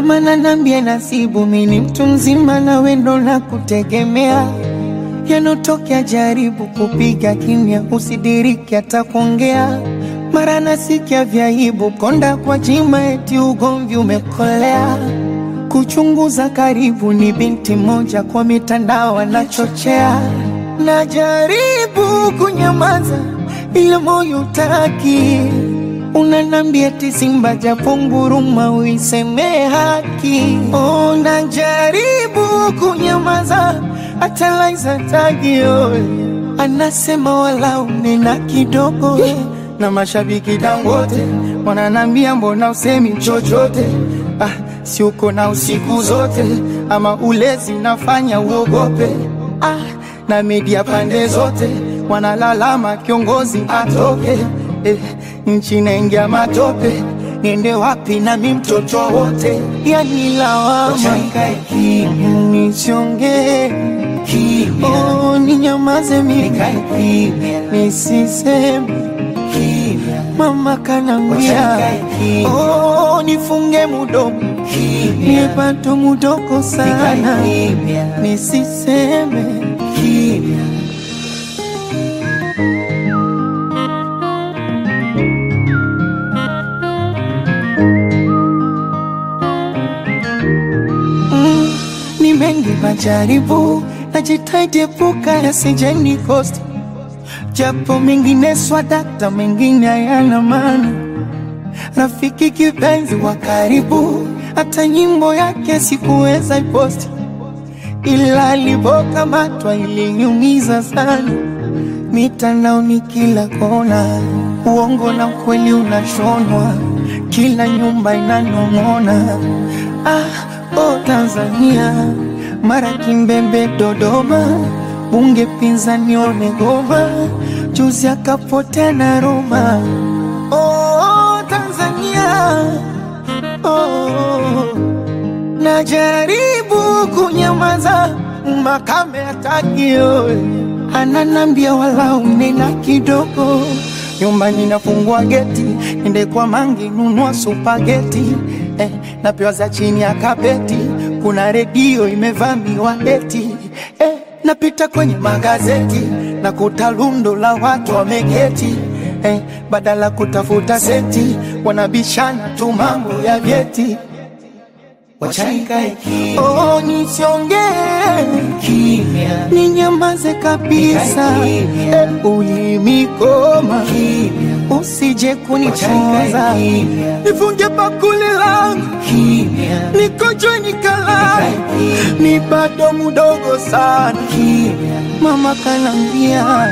Mama nanambia nasibu, mini mtu mzima na wendo na kutegemea yanotokea, jaribu kupiga kimya, usidiriki hata kuongea. Mara nasikia vyaibu, konda kwa jima, eti ugomvi umekolea. Kuchunguza karibu, ni binti moja kwa mitandao anachochea. Najaribu kunyamaza, ila moyo utaki Unanambia eti Simba japo nguruma uiseme haki. Oh, najaribu kunyamaza hata Laiza tagio anasema wala unena kidogo, na mashabiki Dangote wananambia mbona usemi chochote? Ah, si uko na usiku zote ama ulezi unafanya uogope? Ah, na media pande zote wanalalama kiongozi atoke eh, nchi naingia matope, niende wapi nami mtoto wote? Yani lawama nisiongee, oh, ninyamaze mimi nisiseme, mama kanambia oh, nifunge mudomo nipato mudoko sana nisiseme Mm, ni mengi majaribu, najitahidi epuka yasije nikosti, japo mengine swadakta, mengine hayana maana. Rafiki kipenzi wa karibu, hata nyimbo yake sikuweza iposti, ila alipokamatwa iliniumiza sana. Mitandaoni kila kona, uongo na ukweli unashonwa, kila nyumba inanong'ona. Ah, oh Tanzania, mara Kimbembe, Dodoma, bunge pinzani wamegoma, juzi akapotea na Roma. Oh Tanzania, oh, najaribu kunyamaza, makame hatakio ananambia wala unena kidogo nyumbani nafungua geti ende kwa mangi nunua supageti eh, napewa za chini ya kapeti kuna redio imevamiwa eti eh, napita kwenye magazeti na kuta lundo la watu wameketi eh, badala kutafuta seti wanabishana tu mambo ya vyeti Oh, nisiongee ninyamaze kabisa, eh, ulimikoma usije kunichoza, nifunge bakuli langu nikojwe nikalala, ni bado mudogo sana, mama kanambia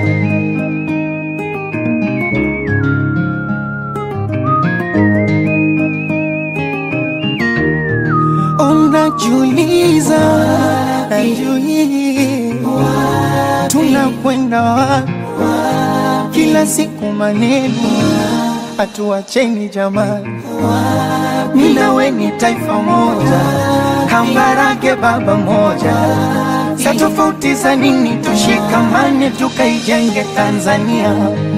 Unajiuliza, najiuliza, tunakwenda wapi? Kila siku maneno, hatuacheni jamani, mimi na wewe ni taifa moja, Kambarage baba moja, sa tofauti za nini? Tushikamane tukaijenge Tanzania.